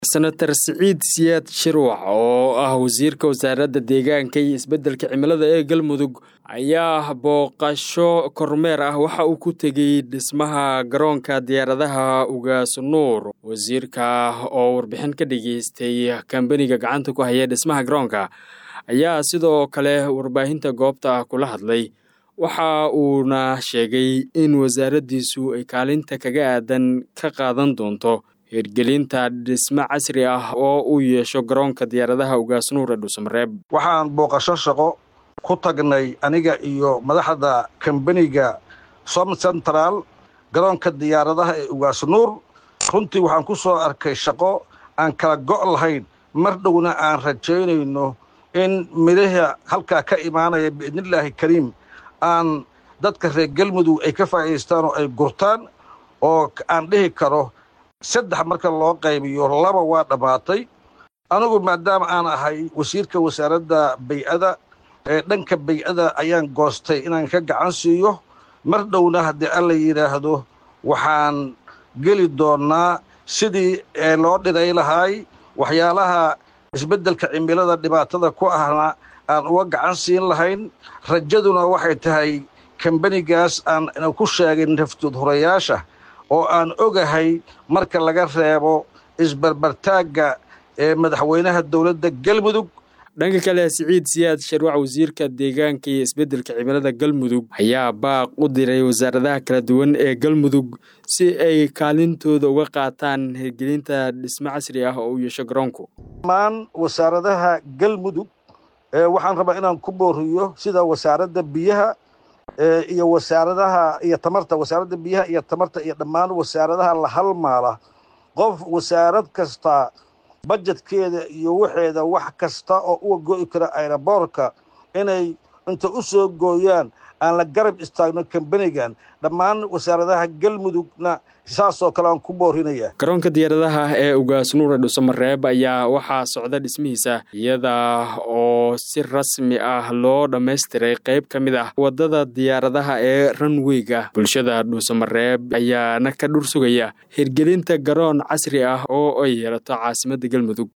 senator siciid siyaad shirwac oo ah wasiirka wasaaradda deegaanka iyo isbeddelka cimilada ee galmudug ayaa booqasho kormeer ah waxa uu ku tegey dhismaha garoonka diyaaradaha ugaas nuur wasiirka oo warbixin ka dhageystay kambaniga gacanta ku haya dhismaha garoonka ayaa sidoo kale warbaahinta goobta kula hadlay waxa uuna sheegay in wasaaraddiisu ay kaalinta kaga aadan ka qaadan doonto hirgelinta dhismo casri ah oo uu yeesho garoonka diyaaradaha ugaasnuur ee dhuusamareeb waxaan booqasho shaqo ku tagnay aniga iyo madaxda kambaniga som central garoonka diyaaradaha ee ugaasnuur runtii waxaan ku soo arkay shaqo aan kala go' lahayn mar dhowna aan rajaynayno in midhaha halkaa ka imaanaya biidnillaahi kariim aan dadka reer galmudug ay ka faa'idaystaan oo ay gurtaan oo aan dhihi karo saddex marka loo qaybiyo laba waa dhammaatay anigu maadaama aan ahay wasiirka wasaaradda bay-ada ee dhanka bay-ada ayaan goostay inaan ka gacan siiyo mar dhowna haddii alla yidhaahdo waxaan geli doonnaa sidii loo dhiray lahaay waxyaalaha isbeddelka cimilada dhibaatada ku ahna aan uga gacan siin lahayn rajaduna waxay tahay kambanigaas aan ku sheegay naftood horayaasha oo aan ogahay marka laga reebo isbarbartaagga ee madaxweynaha dowladda galmudug dhanka kale siciid siyaad sharwac wasiirka deegaanka iyo isbeddelka cimilada galmudug ayaa baaq u diray wasaaradaha kala duwan ee galmudug si ay kaalintooda uga qaataan hirgelinta dhismo casri ah oo u yeesho garoonku dhammaan wasaaradaha galmudug waxaan rabaa inaan ku booriyo sida wasaaradda biyaha iyo wasaaradaha iyo tamarta wasaaradda biyaha iyo tamarta iyo dhammaan wasaaradaha la halmaala qof wasaarad kasta bajetkeeda iyo waxeeda wax kasta oo uga go'i kara ayraboorka inay inta u soo gooyaan aan la garab istaagno kambanigan dhammaan wasaaradaha galmudugna saasoo kale aan ku boorinaya garoonka diyaaradaha ee ugaasnuur ee dhuusamareeb ayaa waxaa socda dhismihiisa iyada oo si rasmi ah loo dhammaystiray qayb ka mid ah waddada diyaaradaha ee ranweyga bulshada dhuusamareeb ayaana ka dhur sugaya hirgelinta garoon casri ah oo ay yeelato caasimadda galmudug